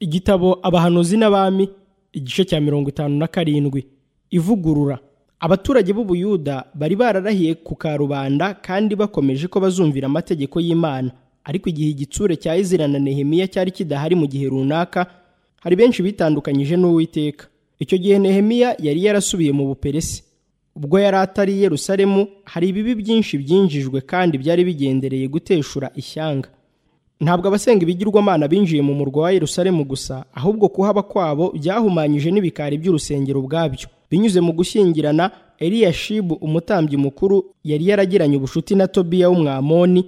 igitabo abahanuzi n'abami igice cya mirongo itanu na karindwi ivugurura abaturage b'ubuyuda bari bararahiye ku karubanda kandi bakomeje ko bazumvira amategeko y'imana ariko igihe igitsure cya izira na nehemiya cyari kidahari mu gihe runaka hari benshi bitandukanyije n'uwiteka icyo gihe nehemiya yari yarasubiye mu buperesi ubwo yari atari i yerusalemu hari ibibi byinshi byinjijwe kandi byari bigendereye guteshura ishyanga ntabwo abasenga ibigirwamana binjiye mu murwa wa Yerusalemu gusa ahubwo kuhaba kwabo byahumanyije n'ibikari by'urusengero ubwabyo binyuze mu gushyingirana Eliyashibu umutambyi mukuru yari yaragiranye ubucuti na Tobiya w'umwamoni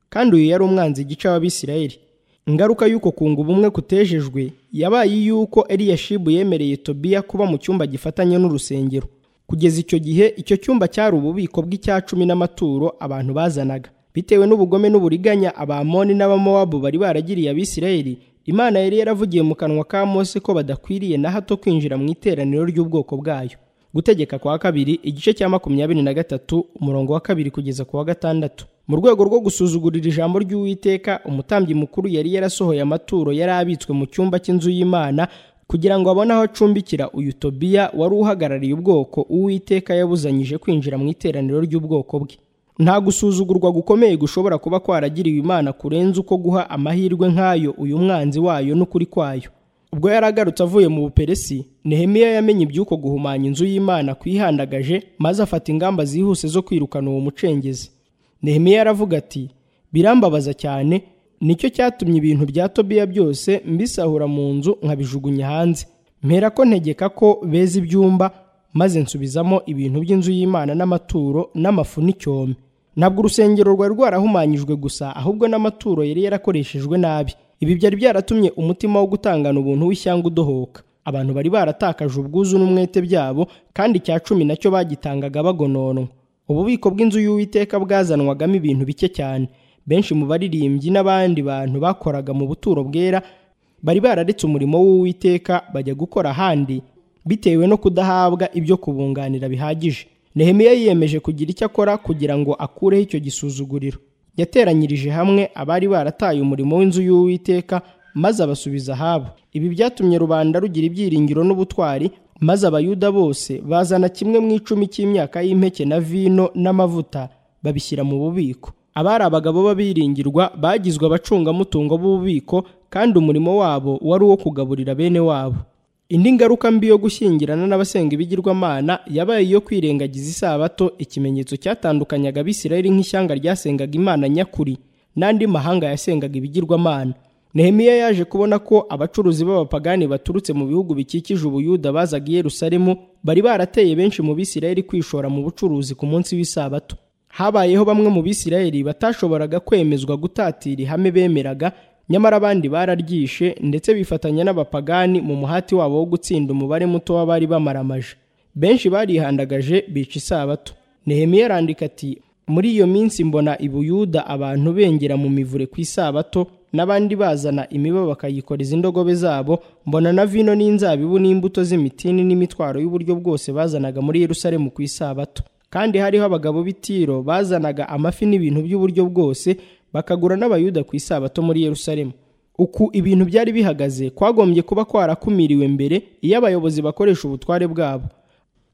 kandi uyu yari umwanzi gice w'Abisirayeli ingaruka y'uko kunga ubumwe kutejejwe yabaye iy'uko Eliyashibu yemereye Tobiya kuba mu cyumba gifatanye n'urusengero kugeza icyo gihe icyo cyumba cyari ububiko bw'icya cumi n'amaturo abantu bazanaga bitewe n'ubugome n'uburiganya abamoni n'abamowabu bari baragiriye abisirayeli imana yari yaravugiye mu kanwa ka mose ko badakwiriye na hato kwinjira mu iteraniro ry'ubwoko bwayo gutegeka kwa kabiri igice cya makumyabiri na gatatu umurongo wa kabiri kugeza ku wa gatandatu mu rwego rwo gusuzugurira ijambo ry'uwiteka umutambyi mukuru yari yarasohoye amaturo yari abitswe mu cyumba cy'inzu y'imana kugira ngo abone aho acumbikira uyu tobiya wari uhagarariye ubwoko uwiteka yabuzanyije kwinjira mu iteraniro ry'ubwoko bwe nta gusuzugurwa gukomeye gushobora kuba kwaragiriwe imana kurenza uko guha amahirwe nk'ayo uyu mwanzi wayo n'ukuri kwayo ubwo yari agarutse avuye mu buperesi nehemiya yamenye iby'uko guhumanya inzu y'imana kwihandagaje maze afata ingamba zihuse zo kwirukana uwo mucengezi nehemiya yaravuga ati birambabaza cyane nicyo cyatumye ibintu bya tobiya byose mbisahura mu nzu nkabijugunya hanze mpera ko ntegeka ko beza ibyumba maze nsubizamo ibintu by'inzu y'imana n'amaturo n'amafu n'icyome ntabwo urusengero rwari rwarahumanyijwe gusa ahubwo n'amaturo yari yarakoreshejwe nabi ibi byari byaratumye umutima wo gutangana ubuntu w'ishyanga udohoka abantu bari baratakaje ubwuzu n'umwete byabo kandi icya cumi nacyo bagitangaga bagononwa ububiko bw'inzu y'uwiteka bwazanwagamo ibintu bike cyane benshi mu baririmbyi n'abandi bantu bakoraga mu buturo bwera bari bararetse umurimo w'uwiteka bajya gukora ahandi bitewe no kudahabwa ibyo kubunganira bihagije nehemiya yiyemeje kugira icyo akora kugira ngo akureho icyo gisuzuguriro yateranyirije hamwe abari barataye umurimo w'inzu y'uwiteka maze abasubiza ahabo ibi byatumye rubanda rugira ibyiringiro n'ubutwari maze abayuda bose bazana kimwe mu icumi cy'imyaka y'impeke na vino n'amavuta babishyira mu bubiko abari abagabo b'abiringirwa bagizwe abacungamutungo b'ububiko kandi umurimo wabo wari uwo kugaburira bene wabo indi ngaruka mbi yo gushyingirana n'abasenga ibigirwamana yabaye iyo kwirengagiza isabato ikimenyetso cyatandukanyaga abisirayeli nk'ishyanga ryasengaga imana nyakuri n'andi mahanga yasengaga ibigirwamana nehemiya yaje kubona ko abacuruzi b'abapagani baturutse mu bihugu bikikije ubuyuda bazaga i yerusalemu bari barateye benshi mu bisirayeli kwishora mu bucuruzi ku munsi w'isabato habayeho bamwe mu bisirayeli batashoboraga kwemezwa gutatira ihame bemeraga nyamara abandi bararyishe ndetse bifatanya n'abapagani mu muhati wabo wo gutsinda umubare muto w'abari bamaramaje benshi barihandagaje bica isabato nehemiya arandika ati muri iyo minsi mbona ibuyuda abantu bengera mu mivure ku isabato n'abandi bazana imiba bakayikoreza indogobe zabo mbona na vino n'inzabibu n'imbuto z'imitini n'imitwaro y'uburyo bwose bazanaga muri yerusalemu ku isabato kandi hariho abagabo b'itiro bazanaga amafi n'ibintu by'uburyo bwose bakagura n'abayuda ku isabato muri yerusalemu uku ibintu byari bihagaze kwagombye kuba kwarakumiriwe mbere iyo abayobozi bakoresha ubutware bwabo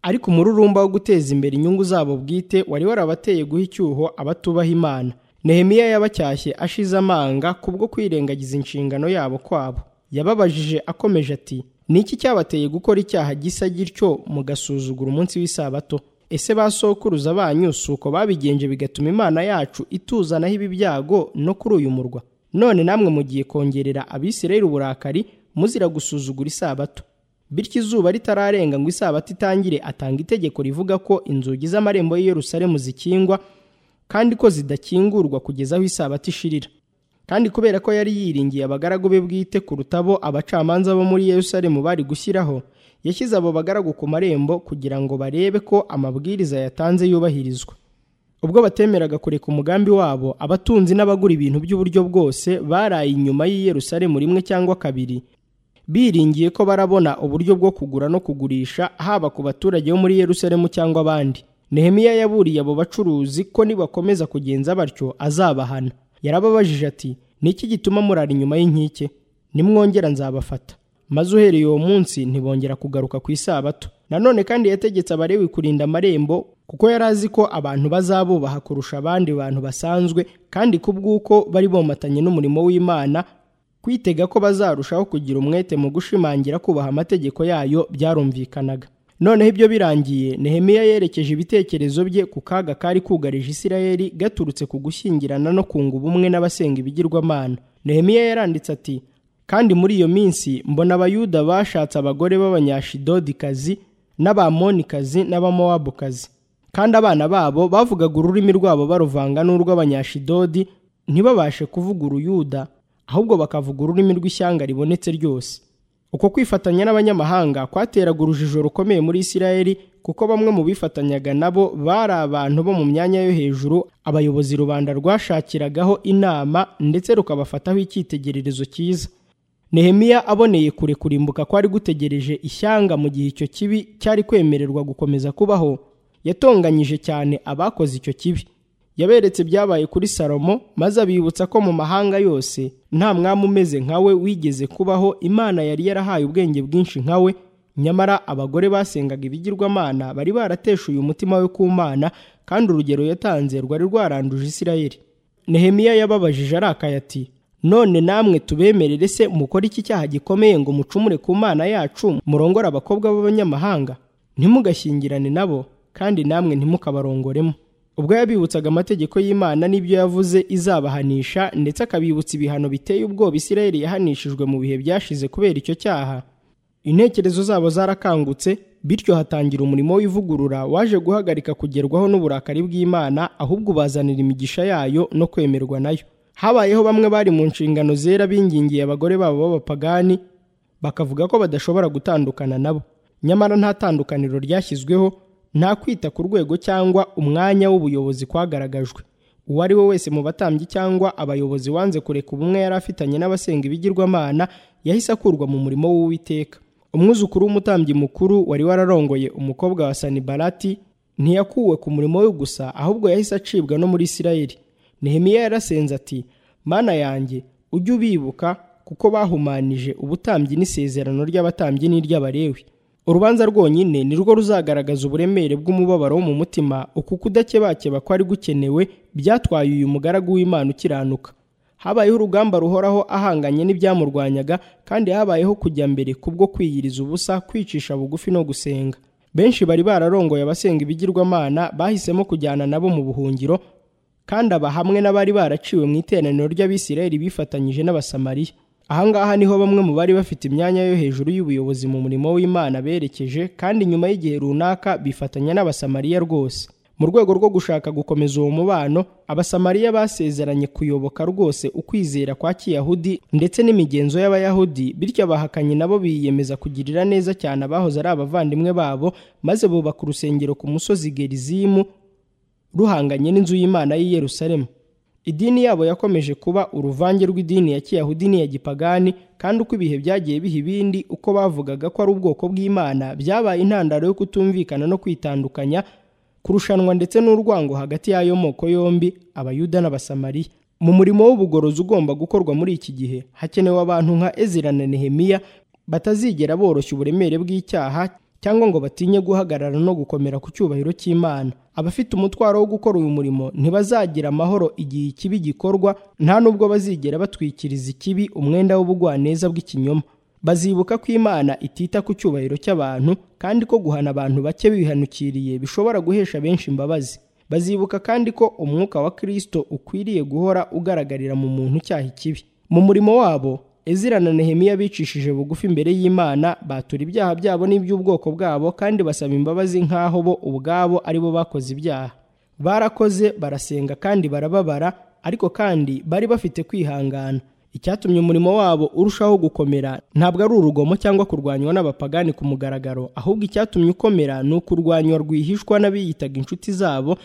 ariko umururumba wo guteza imbere inyungu zabo bwite wari warabateye guha icyuho abatubaha imana nehemiya yabacyashye ashize amanga kubwo kwirengagiza inshingano yabo kwabo yababajije akomeje ati ni iki cyabateye gukora icyaha gisa gityo mugasuzugura umunsi w'isabato ese ba sokuruza banyu si uko babigenje bigatuma imana yacu ituzanaho ibi byago no kuri uyu murwa none namwe mugiye kongerera abisirayeli uburakari muzira gusuzugura isabato bityo izuba ritararenga ngo isabato itangire atanga itegeko rivuga ko inzugi z'amarembo y'i Yerusalemu zikingwa kandi ko zidakingurwa kugeza aho isabato ishirira kandi kubera ko yari yiringiye abagaragu be bwite ku rutabo abacamanza bo muri Yerusalemu bari gushyiraho yashyize abo bagaragu ku marembo kugira ngo barebe ko amabwiriza yatanze yubahirizwa ubwo batemeraga kureka umugambi wabo abatunzi n'abagura ibintu by'uburyo bwose baraye inyuma y'i Yerusalemu rimwe cyangwa kabiri biringiye ko barabona uburyo bwo kugura no kugurisha haba ku baturage bo muri Yerusalemu cyangwa abandi Nehemiya yaburiye abo bacuruzi ko nibakomeza kugenza batyo azabahana yarababajije ati niki gituma murara inyuma y'inkike nimwongera nzabafata maze uhereye uwo munsi ntibongera kugaruka ku isabato nanone kandi yategetse abarewi kurinda amarembo kuko yari azi ko abantu bazabubaha kurusha abandi bantu basanzwe kandi ku bw'uko bari bomatanye n'umurimo w'imana kwitega ko bazarushaho kugira umwete mu gushimangira kubaha amategeko yayo byarumvikanaga noneho ibyo birangiye nehemiya yerekeje ibitekerezo bye ku kaga kari kugarije isirayeli gaturutse ku gushyingirana no kunga ubumwe n'abasenga ibigirwamana nehemiya yaranditse ati kandi muri iyo minsi mbona abayuda bashatse abagore b'abanyashidodikazi n'abamonikazi n'abamowabukazi kandi abana babo bavugaga ururimi rwabo baruvanga n'urw'abanyashidodi ntibabashe kuvuga uruyuda ahubwo bakavuga ururimi rw'ishyanga ribonetse ryose uko kwifatanya n'abanyamahanga kwateraga urujijo rukomeye muri isirayeli kuko bamwe mu bifatanyaga nabo bari abantu bo mu myanya yo hejuru abayobozi rubanda rwashakiragaho inama ndetse rukabafataho icyitegererezo cyiza nehemiya aboneye kure kurimbuka kwari gutegereje ishyanga mu gihe icyo kibi cyari kwemererwa gukomeza kubaho yatonganyije cyane abakoze icyo kibi yaberetse ibyabaye kuri salomo maze abibutsa ko mu mahanga yose nta mwami umeze nkawe wigeze kubaho imana yari yarahaye ubwenge bwinshi nkawe nyamara abagore basengaga ibigirwamana bari barateshuye umutima we ku mana kandi urugero yatanze rwari rwaranduje isirayeli nehemiya yababajije arakaye ati none namwe tubemerere se mukore iki cyaha gikomeye ngo mucumure ku mana yacu murongore abakobwa b'abanyamahanga ntimugashyingirane nabo kandi namwe ntimukabarongoremo ubwo yabibutsaga amategeko y'imana n'ibyo yavuze izabahanisha ndetse akabibutsa ibihano biteye ubwoba isirayeli yahanishijwe mu bihe byashize kubera icyo cyaha intekerezo zabo zarakangutse bityo hatangira umurimo w'ivugurura waje guhagarika kugerwaho n'uburakari bw'imana ahubwo ubazanira imigisha yayo no kwemerwa nayo habayeho bamwe bari mu nshingano zera bingingiye abagore babo b'abapagani bakavuga ko badashobora gutandukana nabo nyamara nta tandukaniro ryashyizweho nta kwita ku rwego cyangwa umwanya w'ubuyobozi kwagaragajwe uwo ari we wese mu batambyi cyangwa abayobozi wanze kureka ubumwe yari afitanye n'abasenga ibigirwamana yahise akurwa mu murimo w'uwiteka umwuzukuru w'umutambyi mukuru wari wararongoye umukobwa wa sanibarati ntiyakuwe ku murimo we gusa ahubwo yahise acibwa no muri isirayeli nehemiya yarasenze ati mana yanjye ujye ubibuka kuko bahumanije ubutambyi n'isezerano ry'abatambyi n'iry'abarewi urubanza rwonyine ni rwo ruzagaragaza uburemere bw'umubabaro wo mu mutima uku kudakebakeba kwari gukenewe byatwaye uyu mugaragu w'imana ukiranuka habayeho urugamba ruhoraho ahanganye n'ibyamurwanyaga kandi habayeho kujya mbere kubwo kwiyiriza ubusa kwicisha bugufi no gusenga benshi bari bararongoye abasenga ibigirwamana bahisemo kujyana nabo mu buhungiro kandi aba hamwe n'abari baraciwe mu iteraniro ry'abisirayeli bifatanyije n'abasamariya ahangaha niho bamwe mu bari bafite imyanya yo hejuru y'ubuyobozi mu murimo w'imana berekeje kandi nyuma y'igihe runaka bifatanya n'abasamariya rwose mu rwego rwo gushaka gukomeza uwo mubano abasamariya basezeranye kuyoboka rwose ukwizera kwa kiyahudi ndetse n'imigenzo y'abayahudi bityo abahakanye nabo biyemeza kugirira neza cyane abahoze ari abavandimwe babo maze bubaka urusengero ku musozi gerizimu ruhanganye n'inzu y'imana y'i yerusalemu idini yabo yakomeje kuba uruvange rw'idini ya kiyahudi n'iya gipagani kandi uko ibihe byagiye biha ibindi uko bavugaga ko ari ubwoko bw'imana byabaye intandaro yo kutumvikana no kwitandukanya kurushanwa ndetse n'urwango hagati y'ayo moko yombi abayuda n'abasamariya mu murimo w'ubugorozi ugomba gukorwa muri iki gihe hakenewe abantu nka ezira na nehemiya batazigera boroshya uburemere bw'icyaha cyangwa ngo batinye guhagarara no gukomera ku cyubahiro cy'imana abafite umutwaro wo gukora uyu murimo ntibazagira amahoro igihe ikibi gikorwa nta nubwo bazigera batwikiriza ikibi umwenda w'ubugwaneza bw'ikinyoma bazibuka ko imana itita ku cyubahiro cy'abantu kandi ko guhana abantu bake bihanukiriye bishobora guhesha benshi imbabazi bazibuka kandi ko umwuka wa kirisito ukwiriye guhora ugaragarira mu muntu cyaha ikibi mu murimo wabo ezira na nehemiya bicishije bugufi imbere y'imana batura ibyaha byabo n'iby'ubwoko bwabo kandi basaba imbabazi nk'aho bo ubwabo ari bo bakoze ibyaha barakoze barasenga kandi barababara ariko kandi bari bafite kwihangana icyatumye umurimo wabo urushaho gukomera ntabwo ari urugomo cyangwa kurwanywa n'abapagani ku mugaragaro ahubwo icyatumye ukomera ni ukurwanywa rwihishwa n'abiyitaga inshuti zabo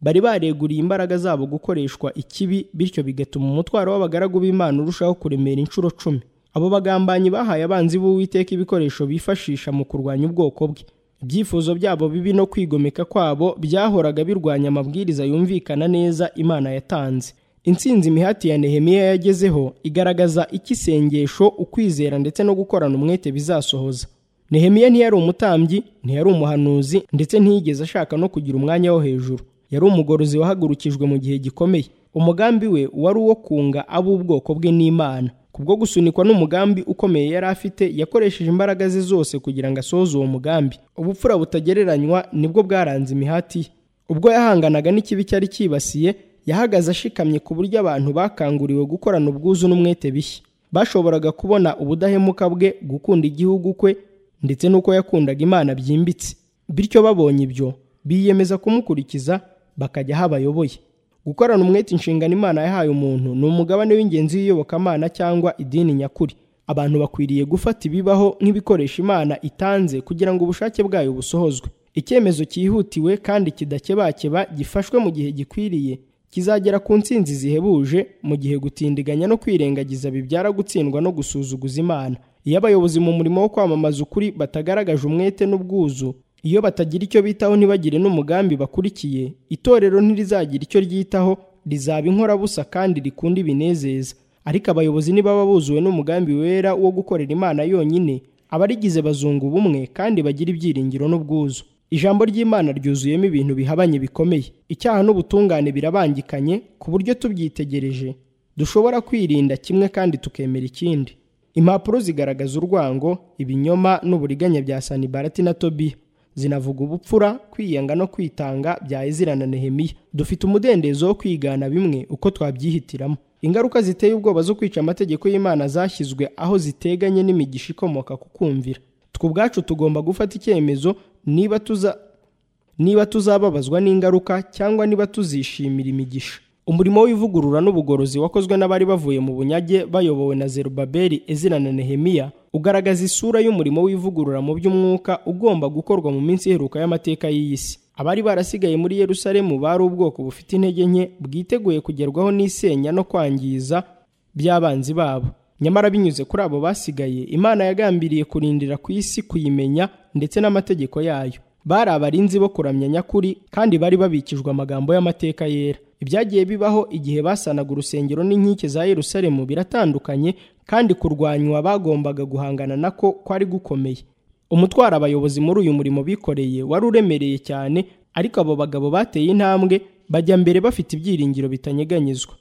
bari bareguriye imbaraga zabo gukoreshwa ikibi bityo bigatuma umutwaro w'abagaragu b'imana urushaho kuremera inshuro cumi abo bagambanyi bahaye abanzi b'uwiteka ibikoresho bifashisha mu kurwanya ubwoko bwe ibyifuzo byabo bibi no kwigomeka kwabo byahoraga birwanya amabwiriza yumvikana neza imana yatanze intsinzi imihati ya nehemiya yagezeho igaragaza icyo isengesho ukwizera ndetse no gukorana umwete bizasohoza nehemiya ntiyari umutambyi ntiyari umuhanuzi ndetse ntiyigeze ashaka no kugira umwanya wo hejuru yari umugorozi wahagurukijwe mu gihe gikomeye umugambi we wari uwo kunga ab'ubwoko bwe n'imana kubwo gusunikwa n'umugambi ukomeye yari afite yakoresheje imbaraga ze zose kugira ngo asohoze uwo mugambi ubupfura butagereranywa nibwo bwaranze imihati ye ubwo yahanganaga n'ikibi cyari cyibasiye yahagaze ashikamye ku buryo abantu bakanguriwe gukorana ubwuzu n'umwete bishya bashoboraga kubona ubudahemuka bwe gukunda igihugu kwe ndetse n'uko yakundaga imana byimbitse bityo babonye ibyo biyemeza kumukurikiza bakajya aho abayoboye gukorana umwete inshingano imana yahaye umuntu ni umugabane w'ingenzi w'iyobokamana cyangwa idini nyakuri abantu bakwiriye gufata ibibaho nk'ibikoresho imana itanze kugira ngo ubushake bwayo busohozwe icyemezo cyihutiwe kandi kidakebakeba gifashwe mu gihe gikwiriye kizagera ku ntsinzi zihebuje mu gihe gutindiganya no kwirengagiza bibyara gutsindwa no gusuzuguza imana iyo abayobozi mu murimo wo kwamamaza ukuri batagaragaje umwete n'ubwuzu iyo batagira icyo bitaho ntibagire n'umugambi bakurikiye itorero ntirizagira icyo ryitaho rizaba inkorabusa kandi rikunda ibinezeza ariko abayobozi nibaba buzuwe n'umugambi wera wo gukorera imana yonyine abarigize bazunga ubumwe kandi bagira ibyiringiro n'ubwuzu ijambo ry'imana ryuzuyemo ibintu bihabanye bikomeye icyaha n'ubutungane birabangikanye ku buryo tubyitegereje dushobora kwirinda kimwe kandi tukemera ikindi impapuro zigaragaza urwango ibinyoma n'uburiganya bya sanibarati na tobiya zinavuga ubupfura kwiyanga no kwitanga bya ezira na nehemiya dufite umudendezo wo kwigana bimwe uko twabyihitiramo ingaruka ziteye ubwoba zo kwica amategeko y'imana zashyizwe aho ziteganye n'imigisha ikomoka ku kumvira twe ubwacu tugomba gufata icyemezo niba tuza niba tuzababazwa n'ingaruka cyangwa niba tuzishimira imigisha umurimo w'ivugurura n'ubugorozi wakozwe n'abari bavuye mu bunyage bayobowe na zerubabeli ezira na nehemiya ugaragaza isura y'umurimo w'ivugurura mu by'umwuka ugomba gukorwa mu minsi iheruka y'amateka y'iyi si abari barasigaye muri yerusalemu bari ubwoko bufite intege nke bwiteguye kugerwaho n'isenya no kwangiza by'abanzi babo nyamara binyuze kuri abo basigaye imana yagambiriye kurindira ku isi kuyimenya ndetse n'amategeko yayo bari abarinzi bo kuramya nyakuri kandi bari babikijwe amagambo y'amateka yera ibyagiye bibaho igihe basanaga urusengero n'inkike za yerusalemu biratandukanye kandi kurwanywa bagombaga guhangana nako kwari gukomeye umutwaro abayobozi muri uyu murimo bikoreye wari uremereye cyane ariko abo bagabo bateye intambwe bajya mbere bafite ibyiringiro bitanyeganyezwa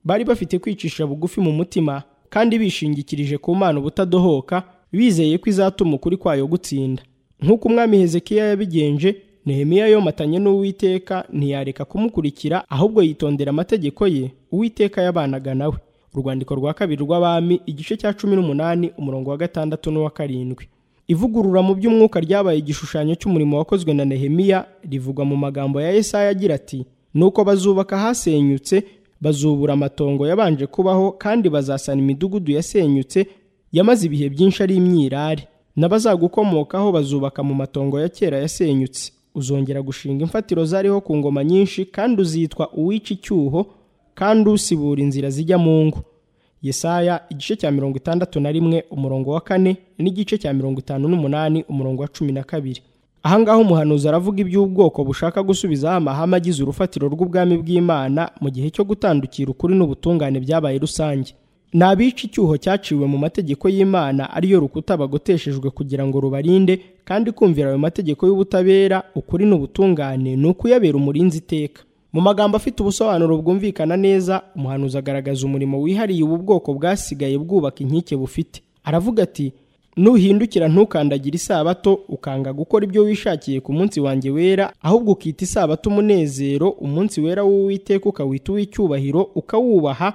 bari bafite kwicisha bugufi mu mutima kandi bishingikirije ku mpano ubutadohoka bizeye ko izatuma ukuri kwayo gutsinda nk'uko umwami hezekiya yabigenje nehemiya yomatanye n'uwiteka ntiyareka kumukurikira ahubwo yitondera amategeko ye uwiteka yabanaga nawe urwandiko rwa kabiri rw'abami igice cya cumi n'umunani umurongo wa gatandatu n'uwa karindwi ivugurura mu by'umwuka ryabaye igishushanyo cy'umurimo wakozwe na nehemiya rivugwa mu magambo ya yesaya agira ati nuko bazubaka ahasenyutse bazubura amatongo yabanje kubaho kandi bazasana imidugudu yasenyutse yamaze ibihe byinshi ari imyirare n'abazagukomokaho bazubaka mu matongo ya kera yasenyutse uzongera gushinga imfatiro zariho ku ngoma nyinshi kandi uzitwa uwica icyuho kandi usibura inzira zijya mu ngo yesaya igice cya mirongo itandatu na rimwe umurongo wa kane n'igice cya mirongo itanu n'umunani umurongo wa cumi na kabiri ahangaha umuhanuzi aravuga iby'ubwoko bushaka gusubizaho amahame agize urufatiro rw'ubwami bw'imana mu gihe cyo gutandukira ukuri n'ubutungane byabaye rusange ni abica icyuho cyaciwe mu mategeko y'imana ariyo rukuta bagoteshejwe kugira ngo rubarinde kandi kumvira ayo mategeko y'ubutabera ukuri n'ubutungane ni ukuyabera umurinzi iteka mu magambo afite ubusobanuro bwumvikana neza umuhanuzi agaragaza umurimo wihariye ubu bwoko bwasigaye bwubaka inkike bufite aravuga ati nuhindukira ntukandagire isabato ukanga gukora ibyo wishakiye ku munsi wanjye wera ahubwo ukita isabato umunezero umunsi wera w'uwiteka ukawita uw'icyubahiro ukawubaha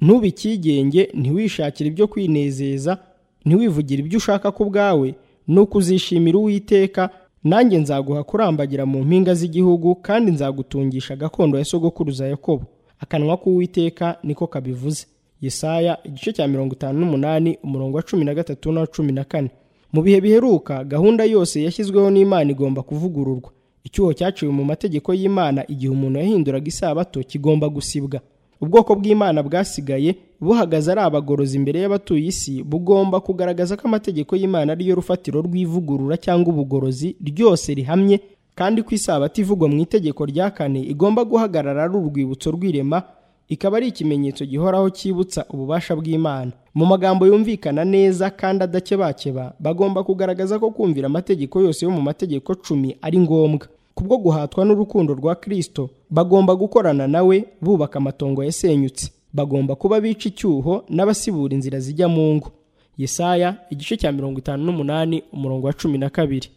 ntubikigenge ntiwishakire ibyo kwinezeza ntiwivugire ibyo ushaka ku bwawe nuko uzishimira uwiteka nanjye nzaguha kurambagira mu mpinga z'igihugu kandi nzagutungisha gakondo ya sogokuruza yakobo akanwa k'uwiteka niko kabivuze yesaya igice cya mirongo itanu n'umunani umurongo wa cumi na gatatu n'uwa cumi na kane mu bihe biheruka gahunda yose yashyizweho n'imana igomba kuvugururwa icyuho cyaciwe mu mategeko y'imana igihe umuntu yahinduraga isabato kigomba gusibwa ubwoko bw'imana bwasigaye buhagaze ari abagorozi imbere y'abatuye isi bugomba kugaragaza ko amategeko y'imana ariyo rufatiro rw'ivugurura cyangwa ubugorozi ryose rihamye kandi ko isabato ivugwa mu itegeko rya kane igomba guhagarara ari urwibutso rw'irema ikaba ari ikimenyetso gihoraho cyibutsa ububasha bw'imana mu magambo yumvikana neza kandi adakebakeba bagomba kugaragaza ko kumvira amategeko yose yo mu mategeko cumi ari ngombwa kubwo guhatwa n'urukundo rwa kirisito bagomba gukorana nawe bubaka amatongo yasenyutse bagomba kuba bica icyuho n'abasibura inzira zijya mu ngo yesaya igice cya mirongo itanu n'umunani umurongo wa cumi na kabiri